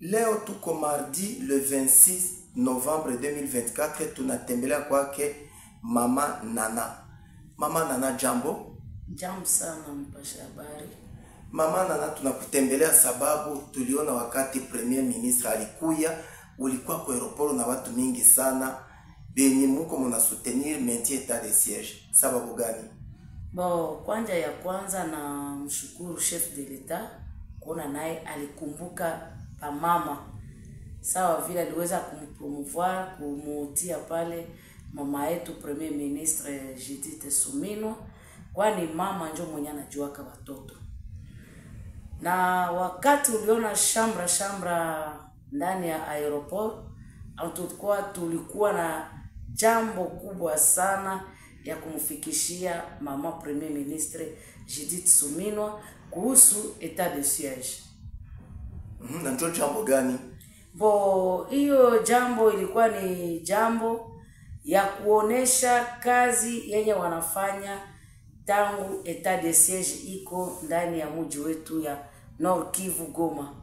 Leo tuko mardi le 26 Novembre 2024, tunatembelea kwake mama Nana. Mama Nana, jambo. Jambo sana mpasha habari. Mama Nana, tunakutembelea sababu tuliona wakati premier ministre alikuya, ulikuwa kwa aeroport na watu mingi sana benye muko muna soutenir maintien etat de siège. Sababu gani? Bo, kwanja ya kwanza na mshukuru chef de l'etat kuona naye alikumbuka pamama sawa vile aliweza kumpromouvoir kumutia pale mama yetu premier ministre Judith Suminwa, kwani mama njo mwenye anajuaka watoto. Na wakati uliona shambra shambra ndani ya aeroport, tulikuwa tulikuwa na jambo kubwa sana ya kumfikishia mama premier ministre Judith Suminwa kuhusu etat de siege. Mhm, na njo jambo gani? Bo, hiyo jambo ilikuwa ni jambo ya kuonesha kazi yenye wanafanya tangu etat de siege iko ndani ya mji wetu ya Nord Kivu Goma.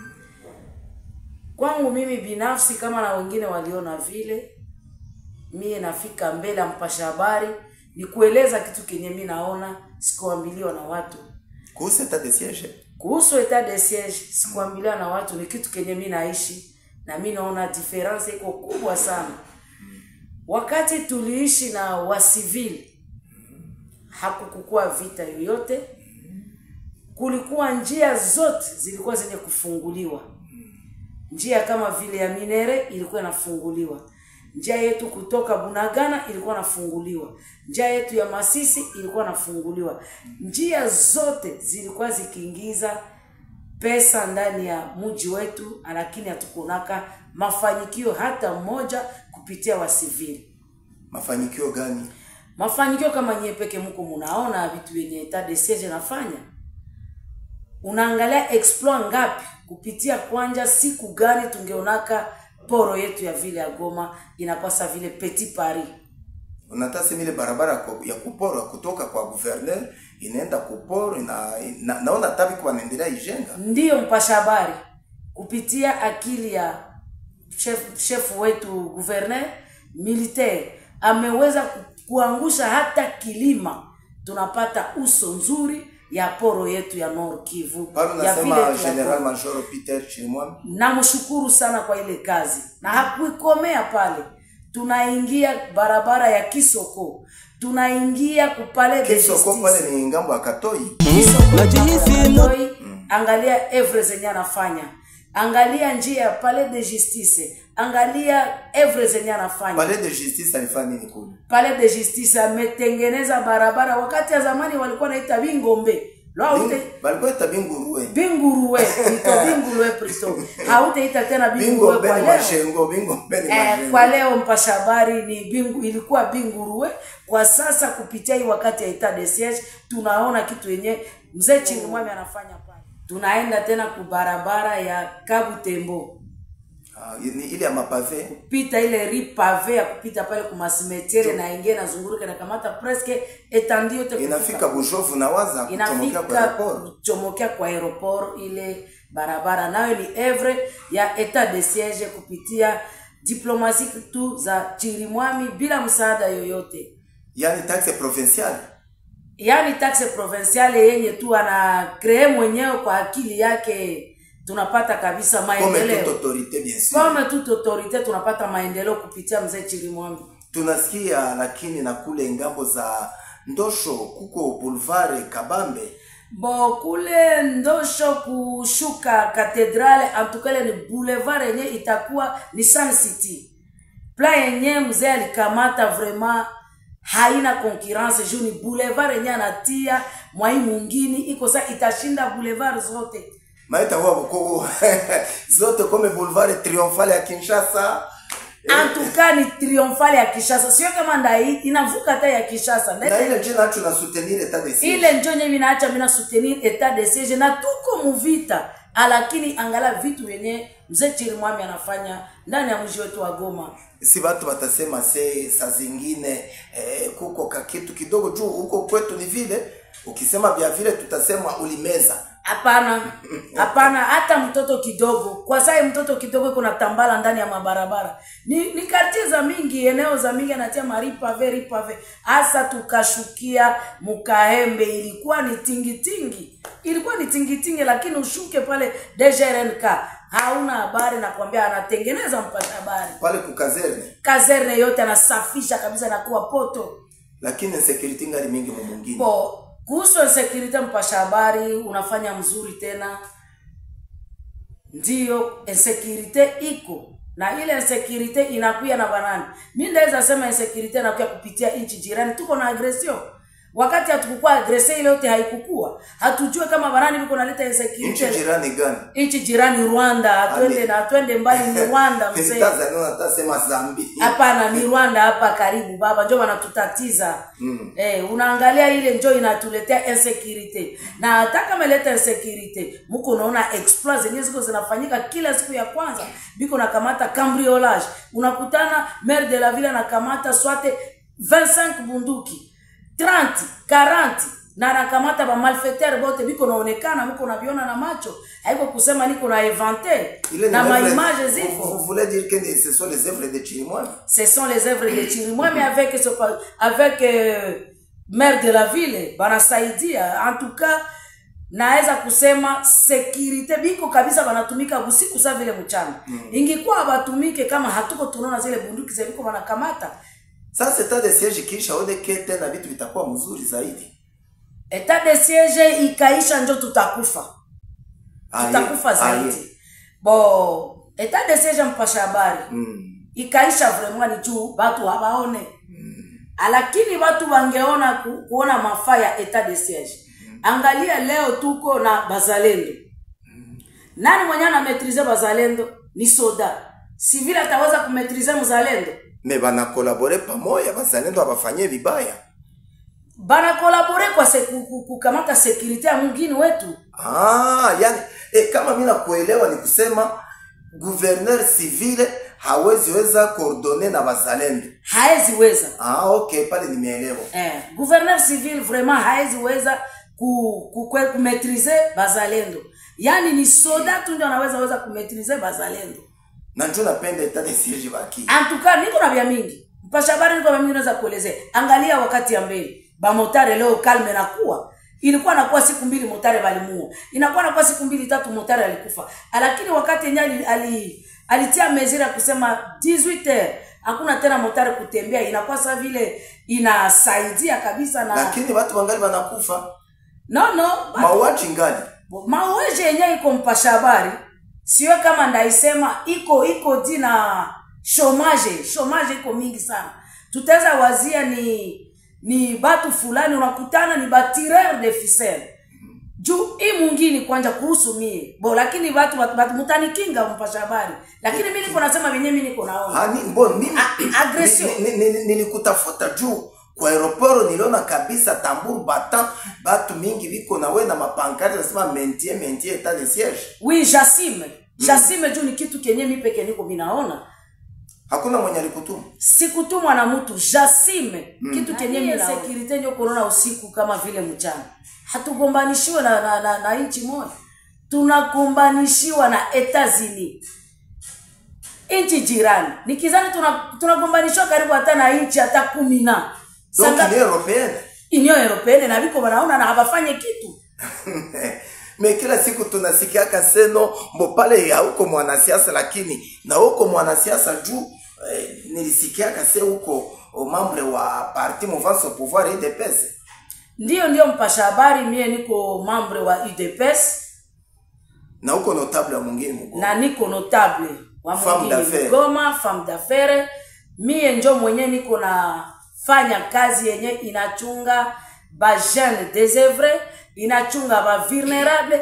Kwangu mimi binafsi, kama na wengine waliona vile, mie nafika mbele ya mpasha habari ni kueleza kitu kenye mi naona, sikuambiliwa na watu Kuhusu etat de siège. kuhusu etat de siege sikuambiliwa na watu, ni kitu kenye mi naishi na mi naona difference iko kubwa sana. Wakati tuliishi na wasivili, hakukukua vita yoyote, kulikuwa njia zote zilikuwa zenye kufunguliwa. Njia kama vile ya Minere ilikuwa inafunguliwa, njia yetu kutoka Bunagana ilikuwa inafunguliwa, njia yetu ya Masisi ilikuwa inafunguliwa. Njia zote zilikuwa zikiingiza pesa ndani ya mji wetu, lakini hatukunaka mafanikio hata mmoja kupitia wasivili. Mafanikio gani? Mafanikio kama nyie peke mko munaona vitu vyenye etat de siege nafanya, unaangalia exploit ngapi kupitia kwanja, siku gani tungeonaka poro yetu ya vile ya Goma inakwasa vile Petit Paris. Unataka ile barabara kwa- ya kuporo kutoka kwa gouverneur inaenda kuporo ina, na, naona tabi kwa wanaendelea ijenga. Ndiyo mpasha habari kupitia akili ya chef, chef wetu gouverneur militaire ameweza ku- kuangusha hata kilima, tunapata uso nzuri ya poro yetu ya Nord Kivu Pale ya nasema vile General tunapo- Major Peter Chirimwami. namshukuru sana kwa ile kazi, na hakuikomea pale. Tunaingia barabara ya Kisoko, tunaingia kupale de Kisoko justice pale ni ngambo ya Katoi. Najihisi mu- Toi, angalia evre zenye anafanya, angalia njia ya palais de justice, angalia evre zenye anafanya Palais de justice alifanya nini kule? palais de justice. Ametengeneza barabara, wakati ya zamani walikuwa naita Bingombe lo haute Balikuwa ita binguruwe. Binguruwe ito Binguruwe plito hautaita tena Binguruwe Bingombe kwa ni leo mashengo, bingombe ni Eh, mashengo. kwa leo mpasha habari ni bingu, ilikuwa Binguruwe. Kwa sasa kupitia hii wakati ya etat de siege tunaona kitu yenye mzee Chirimwami anafanya pale. Tunaenda tena kubarabara ya Kabutembo Ah, ni ile ya mapave. pita ile ri pave ya kupita pale kumasimetiere na ingie nazunguruka nakamata presque etandi yote kufika Inafika Bushovu na waza kuchomokea kwa inafika airport. kuchomokea kwa aeroport ile barabara nayo ni evre ya etat de siege kupitia diplomasi tu za Chirimwami bila msaada yoyote, Yaani taxe provinciale. yaani taxe provinciale yenye tu ana kree mwenyewe kwa akili yake, tunapata kabisa Comme toute maendeleo autorité bien sûr. kama toute autorite, tunapata maendeleo kupitia mzee Chirimwami. tunasikia lakini na kule ngambo za ndosho kuko boulevard kabambe Bo kule ndosho kushuka katedrale antukale ni boulevard yenye itakuwa ni Sun City. Pla yenye mzee alikamata vraiment haina concurrence juu ni boulevard yenye anatia mwai mungini iko sa itashinda boulevard zote. maita huwa bukoko zote kome boulevard triomphale ya kinshasa Antuka ni triomphale ya Kishasa, sio kama ndai inavuka hata ya Kishasa. na Ndete ile njina nacho na soutenir etat de siege ile njo nye minaacha mina soutenir etat de siege na tuko muvita, lakini angala vitu vyenye mzee Chirimwami anafanya ndani ya mji wetu wa Goma. si watu watasema se saa zingine eh, kuko kakitu kidogo juu huko kwetu ni vile ukisema vya vile tutasema ulimeza hapana hapana hata mtoto kidogo kwa sai mtoto kidogo iko na tambala ndani ya mabarabara ni, ni kartie za mingi eneo za mingi anatia maripave ripave hasa tukashukia mukahembe ilikuwa ni tingitingi ilikuwa ni tingitingi lakini ushuke pale dgrnk hauna habari nakwambia anatengeneza mpata habari pale kukazerne kazerne yote anasafisha kabisa nakuwa poto lakini insecurity ngali mingi mumungini po kuhusu insecurity mpasha habari unafanya mzuri tena ndiyo insecurity iko na ile insecurity inakuya na banani mi ndaweza sema insecurity inakuya kupitia nchi jirani tuko na agression wakati hatukukua agrese ile yote haikukua hatujue kama banani viko naleta nchi insecurity jirani gani nchi jirani rwanda hatwende Ame- na hatwende mbali ni rwanda mzee Tanzania natasema Zambi hapana ni rwanda hapa karibu baba njo wanatutatiza Mm. eh, unaangalia ile njo inatuletea insecurity na hata kama ileta insecurity muko unaona exploit zenyewe ziko zinafanyika kila siku ya kwanza biko nakamata cambriolage unakutana maire de la ville anakamata swate 25 bunduki 30 40 na anakamata bamalfetere bote biko naonekana muko naviona na macho haiko kusema niko na invente Ile ni na œuvre- maimage Vous- ziko Vous voulez dire que ce sont les œuvres de Chirimwami ce sont les œuvres de Chirimwa mais avec ce pa- avec euh, maire de la ville banasaidia en tout cas naweza kusema sekirite biko kabisa banatumika busiku sa vile mchana mm. ingikuwa abatumike kama hatuko tunaona zile bunduki zeliko banakamata sasa etat de siege kisha oneke tena vitu vitakuwa mzuri zaidi etat de siege ikaisha njo tutakufa Aye, tutakufa aye. zaidi bo etat de siege mpasha habari Mm. ikaisha vraiment ni juu batu habaone lakini batu bangeona ku, kuona mafaa ya etat de siege angalia leo tuko na bazalendo nani mwenye anametrize bazalendo ni soda sivile ataweza kumetrize mzalendo me banakolabore pamoya bazalendo abafanyie vibaya banakolabore kwa se, ku- ku- kukamata sekurite ya mwingine wetu ah, yani e, kama mi nakuelewa ni kusema gouverneur civile hawezi weza koordone na bazalendo haeziweza ah, okay pale nimeelewa eh, gouverneur civil vraiment haeziweza ku, ku, ku, kumetrize bazalendo yaani ni soda tu ndio anaweza weza kumetrize bazalendo na njo napenda etat de siege baki antuka niko na vya mingi mpasha habari niko na mingi naweza kuelezea angalia wakati ya mbele bamotare leo kalme nakuwa ilikuwa nakuwa siku mbili motare balimua inakuwa nakuwa siku mbili tatu motare alikufa lakini wakati yenye ali, ali, alitia mezira ya kusema 18 heures hakuna tena motare kutembea inakuwa sa vile inasaidia kabisa na lakini watu wangali wanakufa no no but- mauaji ngali mauaji yenyewe iko mpasha habari siwe kama ndaisema iko iko di na shomage shomage iko mingi sana tutaweza wazia ni ni batu fulani unakutana ni batireur de ficelle juu hii mwingine kwanja kuhusu mie bo lakini batu, batu, batu mutanikinga mpasha habari lakini mi niko nasema venye mi niko naona Hani, mbon mimi A- agression. ni- ni- ni- nilikutafuta juu kwa aeroporo niliona kabisa tamburu batan batu mingi biko nawe na mapankari nasema mentie mentie etat de siege wi jasime jasime juu ni kitu kenye mi peke niko minaona hakuna mwenye alikutuma sikutumwa na mtu jasime mm. kitu kenye sekirite ndio kunaona usiku kama vile mchana hatugombanishiwe na, na, na, na nchi moja tunagombanishiwa na etazini nchi jirani nikizani tunagombanishiwa tuna tunagombanishiwa karibu hata na nchi hata kumi na donc Sanga- ni européenne union européenne na viko wanaona na hawafanye kitu me kila siku tunasikiaka seno mbo pale hauko mwanasiasa lakini na uko mwanasiasa juu eh, nilisikiaka se uko o membre wa parti mouvance au pouvoir idps ndiyo ndiyo mpasha habari mie niko membre wa udps na uko notable wa mwingine mgo na niko notable wa Femme mwingine d'affaires. Mgoma, femme d'affaires. Mie njo mwenye niko na fanya kazi yenye inachunga ba jeune désœuvré, inachunga ba vulnerable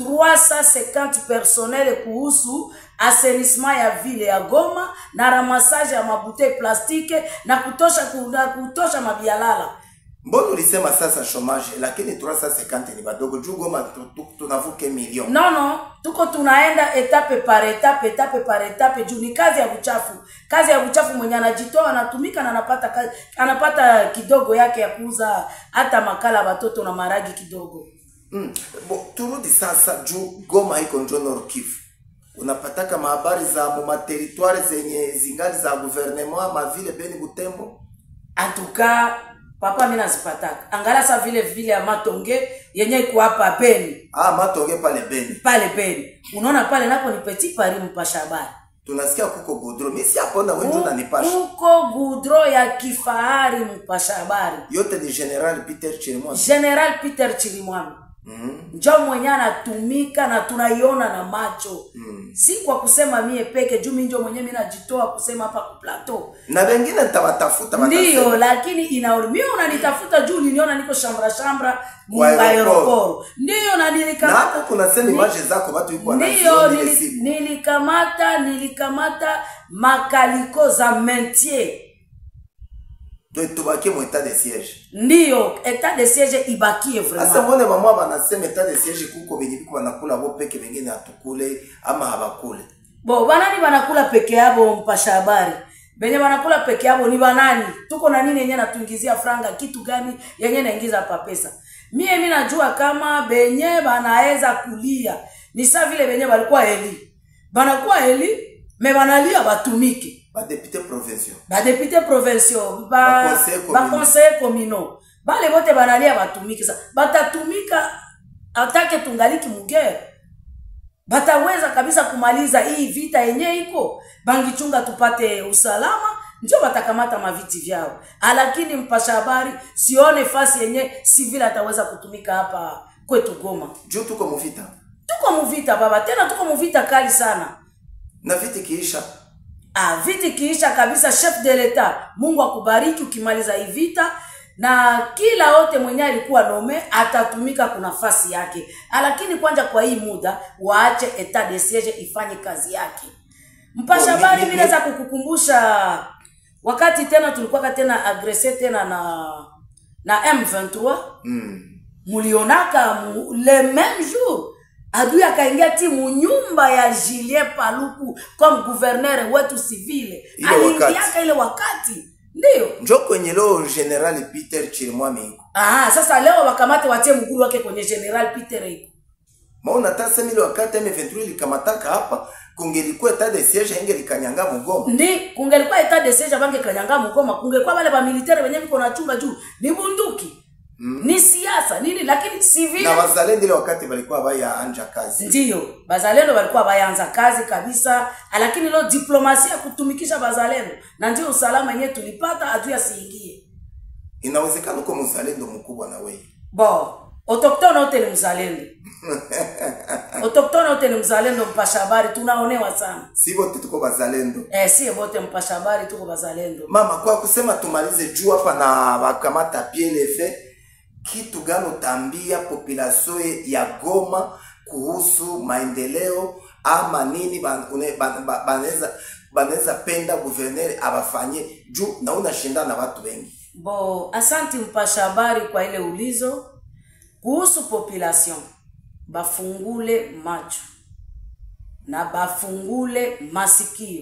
350 personnel kuhusu assainissement ya vile ya Goma na ramasage ya mabutei plastike na kutosha na kutosha mabialala mbona ulisema sasa chomage lakini 350 ni badogo juu goma tu- tu- tunavuke milioni no no tuko tunaenda etape par etape etape par etape juu ni kazi ya uchafu kazi ya uchafu mwenye anajitoa anatumika na anapata kazi, anapata kidogo yake ya kuuza hata makala ya watoto na maragi kidogo Mm. Bo, turudi sasa juu Goma iko njo Nord Kivu. Unapataka mahabari za mu materitware zenye zingali za gouvernement ma vile Beni Butembo? antuka papa mi nazipataka angala sa vile vile ya matonge yenye iko hapa Beni Ah, matonge pale Beni. pale Beni unaona pale napo ni petit Paris mpasha habari Tunasikia kuko godro. Mimi si hapo na wewe ndio unanipasha. kuko gudro ya kifahari mpasha habari Yote ni General Peter Chirimwami. General Peter Chirimwami Mhm. njo mwenye anatumika na tunaiona na macho Mm. si kwa kusema mie peke juu mi njo mwenye mi najitoa kusema hapa ku plateau Na wengine nitawatafuta ndiyo watasema. lakini inauli mi unanitafuta juu uliniona niko shambra shambra Kwa aeroport. aeroporo ndiyo na Na nilika hapo kuna sema Ni- image zako watu yuko ndiyo wanaziona ile nili- siku. nilikamata nilikamata makaliko za mentier Ndio tubakie mu etat de siège. ndiyo etat de siege ibakie Sasa vraiment mbone mama banasema etat de siège kuko benye biko banakula bo peke bengine hatukule ama habakule. bo banani banakula peke yabo mpasha habari benye banakula peke yabo ni banani tuko na nini yenye natuingizia franga kitu gani yenye naingiza pa pesa mie mi najua kama benye banaweza kulia ni saa vile benye balikuwa eli banakuwa eli me banalia batumike Ba député provinciaux. badepute provinciaux Baconseil communaux. baconseil communaux bale bote banalia batumike sa batatumika atake tungaliki mugere bataweza kabisa kumaliza hii vita yenye iko bangichunga tupate usalama ndio batakamata maviti vyao lakini mpasha habari sione fasi yenye sivile ataweza kutumika hapa kwetu goma Juu tuko muvita. tuko muvita baba tena tuko muvita kali sana Na viti kiisha. ah, viti kiisha kabisa chef de l'etat mungu akubariki ukimaliza hii vita na kila wote mwenye alikuwa nome atatumika kuna nafasi yake Ah, lakini kwanza kwa hii muda waache etat de siege ifanye kazi yake mpasha Oh, ni- habari ni- mi naweza kukukumbusha wakati tena tulikuwaka tena agrese tena na na m23 Mm. mulionaka mu, le même jour adui akaingia timu nyumba ya Julien Paluku comme gouverneur wetu civile Ile aliingiaka wakati. ile wakati ndio Njo kwenye leo General Peter Chirimwami iko. Aha, sasa leo wakamate watie mguru wake kwenye General Peter iko Maona tasa ile wakati M23 ilikamataka hapa kungelikuwa etat de siège ingelikanyanga mugoma. ndi kungelikuwa etat de siege bange kanyanga mgoma kungekuwa wale ba militaire wenye viko na chunga juu ni bunduki mm. ni siasa nini lakini civile Na wazalendo ile wakati walikuwa baya anja kazi. ndiyo bazalendo walikuwa bayanza kazi kabisa lakini leo diplomasia ya kutumikisha bazalendo na ndio usalama yenyewe tulipata adui asiingie Inawezekana uko mzalendo mkubwa na wewe. bo autoktone wote ni mzalendo autoktone wote ni mzalendo mpasha habari tunaonewa sana Si wote tuko bazalendo. eh, sie bote mpasha habari tuko bazalendo Mama, kwa kusema tumalize juu hapa na wakamata PLF, kitu gani utaambia population ya Goma kuhusu maendeleo ama nini ban- une- ban- ba- banaweza banaweza penda guverner abafanye juu na unashindana na watu wengi. bo asanti mpasha habari kwa ile ulizo kuhusu population bafungule macho na bafungule masikio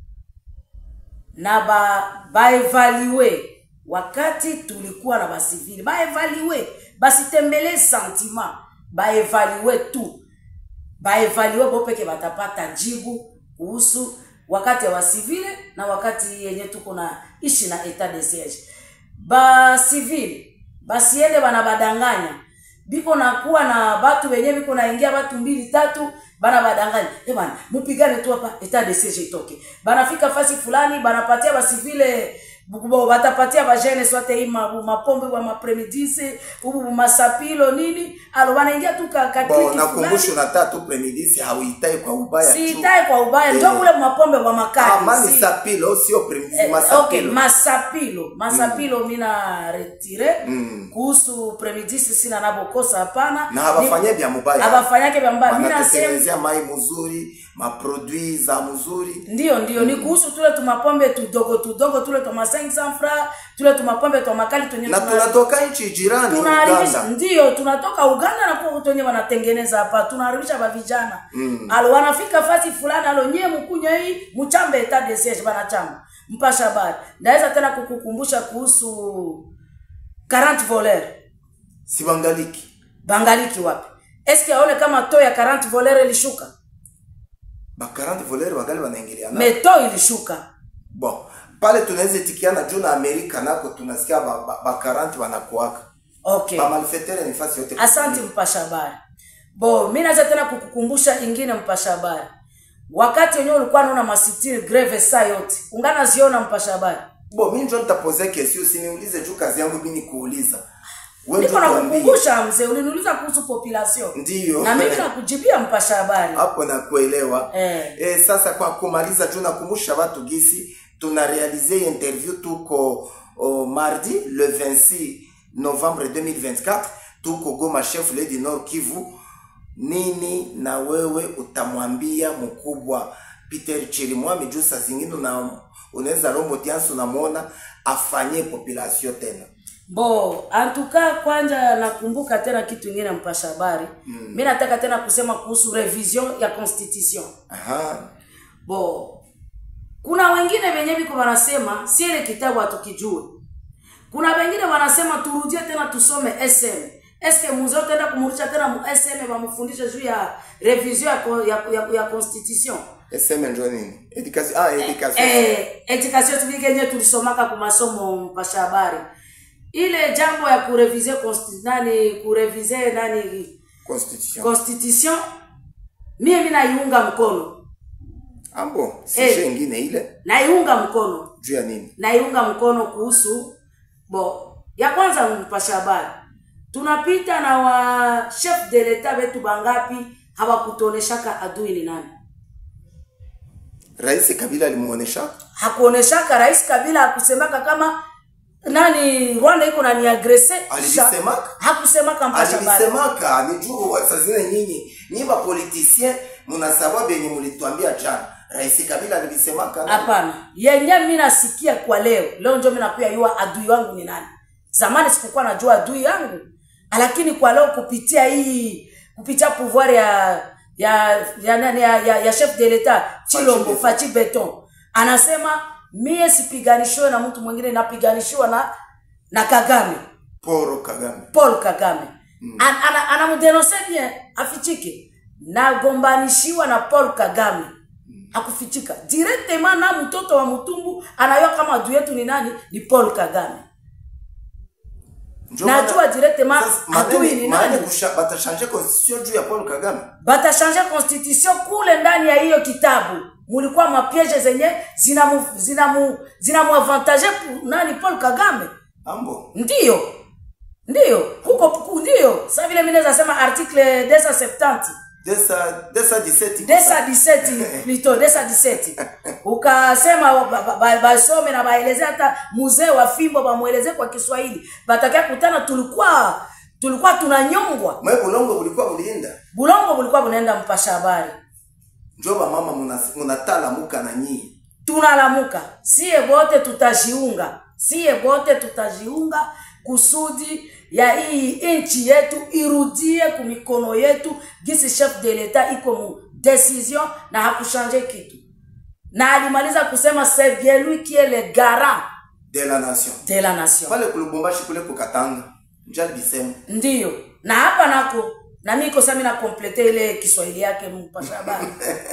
na ba baevalue wakati tulikuwa na basivili baevalue basitembelee sentiment baevalue tu baevalue bo peke batapata jibu kuhusu wakati ya wasivile na wakati yenye tuko na ishi na etat de siege basivile basiende bana badanganya biko nakuwa na batu wenye biko naingia batu mbili tatu bana badanganya e bana mupigane tu hapa etat de siege itoke banafika fasi fulani banapatia basivile bo batapatia bajene swate hii ma- mapombe wa mapremidise ubu masapilo nini alo banaingia tu ka, ka Bo kliki nakumbusha fulani. unataka tu premidisi hauitai kwa ubaya tu. siitae kwa ubaya Eh. njo ule mapombe wa makali Amani si- sapilo sio premidisi Eh, masapilo. okay, masapilo masapilo mina retire Mm. kuhusu premidisi sina nabokosa hapana na habafanye vya mubaya. abafanyake vya mbaya mi nasema Wanatekelezea mai mzuri, maprodui za mzuri. ndio ndio ni kuhusu tule tumapombe tudogo tudogo tule tuma 500 fra tule tumapombe twa makali twenye na tuna- tunatoka nchi jirani tunaharibisha Uganda. ndio tunatoka uganda na kwa watu wenye wanatengeneza hapa tunaharibisha bavijana mm. alo wanafika fasi fulani alo nyie mkunywa hii mchambe etat de siege banachamba mpasha habari ndaweza tena kukukumbusha kuhusu 40 voler Sibangaliki bangaliki wapi eske aone kama to ya 40 volere ilishuka ba 40 voleur wagali wanaingiliana me to ilishuka bon pale tunaweza itikiana juu na amerika nako tunasikia ba, ba, ba 40 wanakuaka okay ba malfetere ni fasi yote asante mpasha habari bo mi naweza tena kukukumbusha ingine mpasha habari wakati wenyewe ulikuwa naona masitini greve saa yote ungana ziona mpasha habari bo mi njo nitapozea kesi usiniulize juu kazi yangu mi ni kuuliza Wewe niko ndio tuambie. nakukumbusha mzee uliniuliza kuhusu population Ndiyo. na mimi nakujibia mpasha habari hapo nakuelewa Eh. Eh, sasa kwa kumaliza juu nakumbusha watu gisi tuna realize interview tuko oh, mardi le 26 novembre 2024 tuko goma chef le du nord kivu nini na wewe utamwambia mkubwa peter chirimwami juu saa zingine una- unaweza lombo tiansi unamwona afanye population tena bo antuka kwanja nakumbuka tena kitu ingine mpasha habari mm. mi nataka tena kusema kuhusu revision ya constitution Aha. bo kuna wengine wenye viko wanasema si ile kitabu hatukijue kuna wengine wanasema turudie tena tusome sm eske muzee utaenda kumurudisha tena mu sm wamufundishe juu ya revision ya, ko- ya, ya, ya constitution sm njo nini education ah, education eh, education civique yenye tulisomaka ku masomo mpasha habari ile jambo ya kurevize consti- nani kurevize nani constitution constitution mie mi naiunga mkono ambo si Eh. hey. ingine ile naiunga mkono juu ya nini naiunga mkono kuhusu bo ya kwanza mpasha habari tunapita na wa chef de l'etat wetu bangapi hawakutuoneshaka adui ni nani rais kabila alimuonesha hakuoneshaka rais kabila hakusemaka kama nani rwanda iko nani agrese Alivisemaka? hakusemaka mpasha habari alilisemaka ni juu sazine nyinyi nyi bapolitisien munasaba benye mulitwambia jana rais kabila alilisemaka hapana yenye mi nasikia kwa leo leo njo mi nakuya yua adui wangu ni nani zamani sikukuwa najua adui yangu lakini kwa leo kupitia hii kupitia pouvoir ya ya ya, nani, ya, ya, ya chef de l'etat chilombo Beton. fachi beton anasema mie sipiganishiwe na mtu mwingine napiganishiwa na na kagame poro kagame paul kagame mm. anamdenonse bien afichike nagombanishiwa na paul kagame akufichika directement na mtoto wa mtumbu anayua kama adui yetu ni nani ni paul kagame Njo Najua maana- directement Sasa, adui manene- ni manene nani? kusha- batashanje constitution juu ya paul kagame batashanje constitution kule ndani ya hiyo kitabu mulikuwa mapiege zenye zinamu zinamu zinamuavantage pu- nani paul kagame ambo ndiyo ndiyo huko ku- ndiyo sa vile mi naweza sema article 270 desa desa 17 desa 17 plito desa 17 ukasema ba- ba- ba- basome na baeleze hata muzee wa fimbo bamweleze kwa kiswahili batakia kutana tulikuwa tulikuwa tunanyongwa mwe bulongo bulikuwa bulinda bulongo bulikuwa bunaenda mpasha habari njo bamama munas- munatalamuka na nyii tunalamuka siye bote tutajiunga siye bote tutajiunga kusudi ya hii nchi yetu irudie kumikono yetu gisi chef de l'etat iko mu decision na hakushanje kitu na alimaliza kusema c'est bien lui qui est le garant de la nation de la nation pale kulubumbashi kule kukatanga njo alibisema ndiyo na hapa nako na mi kosa mi nakomplete ile kiswahili yake mpasha habari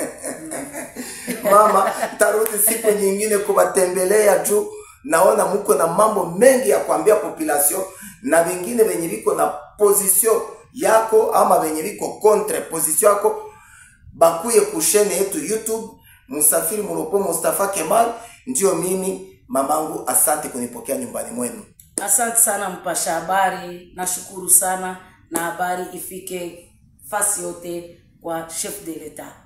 mama tarudi siku nyingine kubatembelea juu naona muko na mambo mengi ya kuambia population na vingine venye viko na position yako ama venye viko contre position yako bakuye kushene yetu youtube musafiri muropo mustafa kemal ndio mimi mamangu asante kunipokea nyumbani mwenu asante sana mpasha habari nashukuru sana na habari ifike fasi yote kwa chef de l'etat